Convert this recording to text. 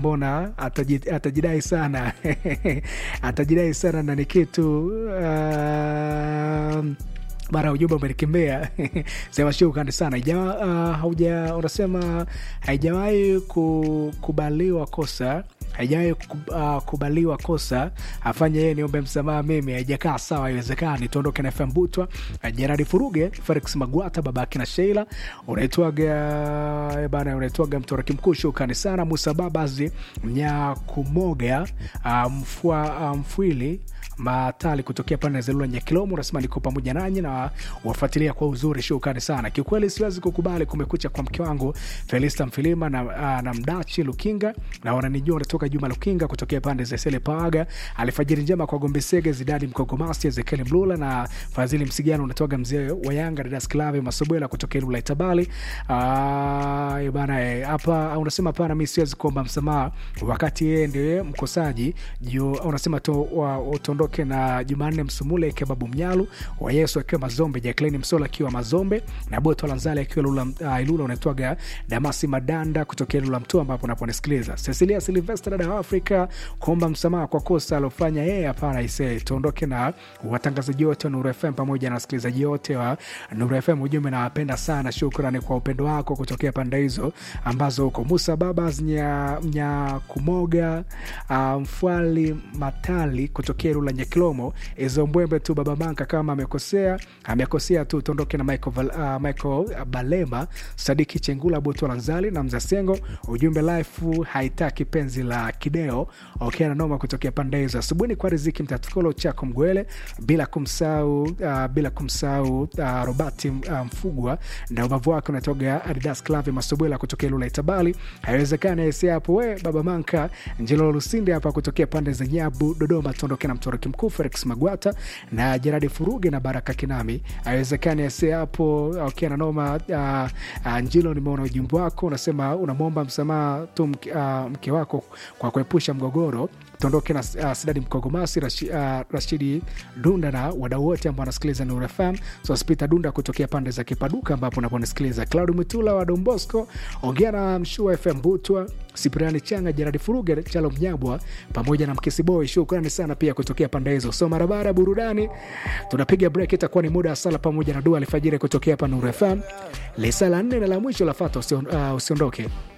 mbona ataji- atajidai sana atajidai sana na ni kitu uh, mara ujumbe umenikimbia sema shukrani sana Ija, uh, hauja unasema haijawahi kukubaliwa kosa haijawahi ku- uh, kubaliwa kosa afanye yeye niombe msamaha mimi haijakaa sawa haiwezekani tuondoke na fm butwa uh, jeradi furuge felix magwata babake na sheila unaitwaga eh, bana unaitwaga mtoraki mkuu shukrani sana musa babazi mnyakumoga uh, mfua, uh, mfwili matali kutokea pande za Lula Nyakilomo, unasema niko pamoja nanyi na wafuatilia kwa uzuri, shukrani sana. Kiukweli siwezi kukubali kumekucha kwa mke wangu Felista Mfilima na, uh, na Mdachi Lukinga na wananijua unatoka Juma Lukinga kutokea pande za Sele Paga. Alfajiri njema kwa Gombe Sege, Zidadi Mkogomasi, Ezekiel Mlula na Fadhili Msigano, unatoka mzee wa Yanga Dadas Klave Masobwela kutokea Lula Itabali. Uh, bana eh, hapa unasema hapana, mi siwezi kuomba msamaha wakati yeye ndiye mkosaji juu unasema to, wa, utondoke na Jumanne Msumule Kebabu Mnyalu wa Yesu akiwa Mazombe, Jacqueline Msola akiwa Mazombe na Boto Lanzali akiwa Lula, uh, Ilula unaitwaga Damasi Madanda kutokea Lula Mtua ambapo unaponisikiliza. Cecilia Silvester dada wa Afrika kuomba msamaha kwa kosa alofanya yeye, hapana ise, tuondoke na watangazaji wote wa Nuru FM pamoja na wasikilizaji wote wa Nuru FM. Ujumbe nawapenda sana, shukrani kwa upendo wako kutokea pande hizo ambazo huko Musa Babas nya, nya kumoga uh, Mfwali Matali kutokea Rula Nyakilomo, hizo mbwembe tu baba Manka kama amekosea amekosea tu, tuondoke na Michael, Val, uh, Michael Balema, Sadiki Chengula, Butu Lanzali na Mzasengo. Ujumbe life haitaki penzi la kideo okay, na noma kutokea pande hizo. Asubuhi kwa riziki mtatukolo chako Mgwele, bila kumsahau uh, bila kumsahau uh, Robati uh, Mfugwa na ubavu wake unatoga Adidas Club Masubwela kutokea Lula Itabali. Haiwezekani aisi hapo we baba Manka Njelo Lusinde hapa kutokea pande za Nyabu Dodoma, tuondoke na mtoroki mkuu Felix Magwata na Jeradi Furuge na Baraka Kinami. Haiwezekani aisi hapo okay, na noma uh, uh, Njilo, nimeona ujumbe wako unasema unamwomba msamaha tu mke, uh, mke wako kwa kuepusha mgogoro tuondoke na uh, Sidadi Mkogomasi Rashi, uh, Rashidi Dunda na wadau wote ambao wanasikiliza Nuru FM. So Spita Dunda kutokea pande za Kipaduka ambapo unaponisikiliza, Claudi Mutula wa Don Bosco, ongea na Mshua FM Butwa, Sipriani Changa, Jeradi Furuge, Chalo Mnyabwa pamoja na Mkisi Boy. Shukrani sana pia kutokea pande hizo. So barabara burudani, tunapiga break, itakuwa ni muda wa sala pamoja na dua alfajiri kutokea hapa Nuru FM. Lisa la nne na la mwisho la fata, usion, uh, usiondoke.